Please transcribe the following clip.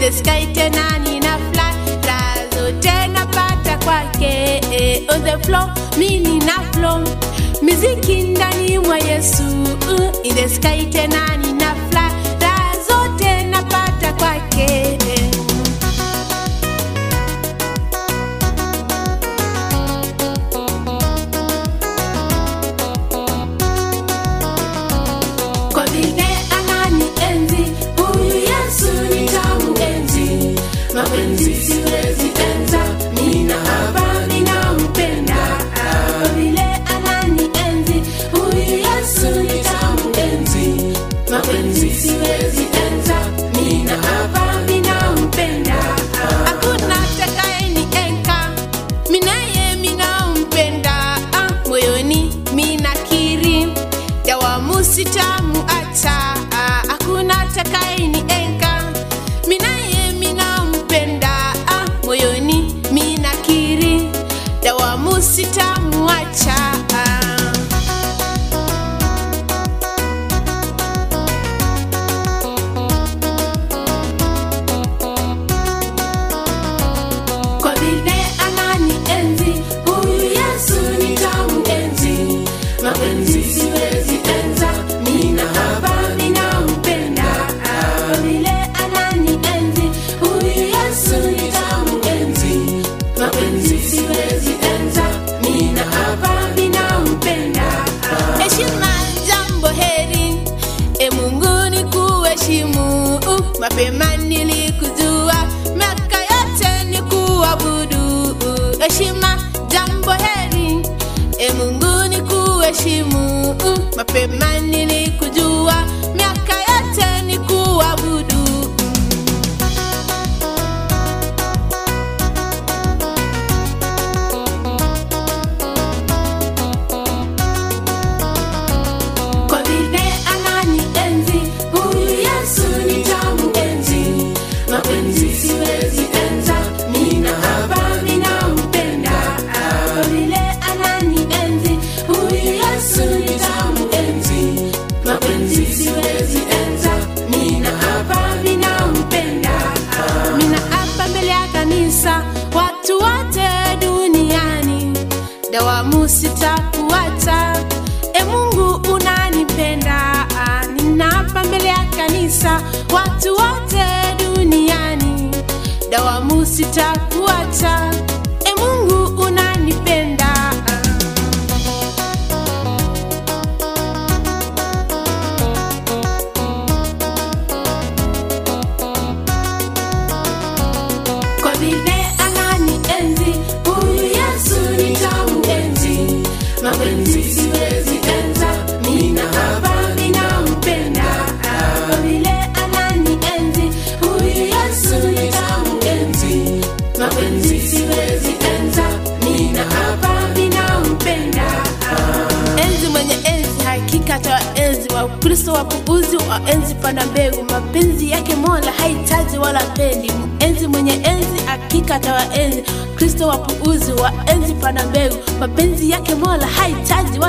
the sky tena nina fly raha zote napata kwake eh, on the floor mi nina flow miziki ndani mwa yesu uh, in the sky tena nina fly raha zote napata kwake eh. kwa vile anani enzi huyu yesu nitamuenzi mapenzi siwezi enza mina hapa ninampenda kwa vile anani enzi huyu yesu nitamuenzi mapenzi siwezi enza mina hapa ninampenda hakuna takaeni enka minaye minampenda ah, moyoni minakiri dawamu sitamu ata ah, hakuna takaini enka minaye minampenda ah, moyoni minakiri dawamu sitamu acha ah. kwa vile anani enzi huyu yesu nitamuenzi mapenzi siwezi enza mina hapa ninampenda kwa vile anani enzi huyu yesu nitamuenzi mapenzi siwezi enza mina hapa ninampenda heshima jambo heri e mungu ni kuheshimu mapema nilikujua miaka yote ni kuabudu heshima jambo heri e mungu ni kuheshimu mapema nilikujua miaka yote ni kuabudu kwa vile anani enzi huyu yesu nitamuenzi mapenzi siwezi enza mina hapa ninampenda kwa vile anani enzi huyu yesu nitamuenzi mapenzi siwezi enza mina hapa ninampenda mina hapa mbele ya kanisa watu wote duniani dawamu sitakuacha e mungu unanipenda Ah, ninapa mbele ya kanisa watu wote duniani dawamu sitakuacha e mungu unanipenda Ah. kwa vile anani enzi huyu yesu nitamuenzi mapenzi siwezi enza mina hapa ninampenda kwa vile anani enzi huyu yesu nitamuenzi mapenzi siwezi enza mina hapa ninampenda enzi mwenye enzi hakika tawaenzi wakristo wapuuzi waenzi panda mbegu mapenzi yake mola hahitaji wala pendi enzi mwenye enzi hakika tawaenzi kristo wapuuzi waenzi panda mbegu mapenzi yake mola hahitaji wala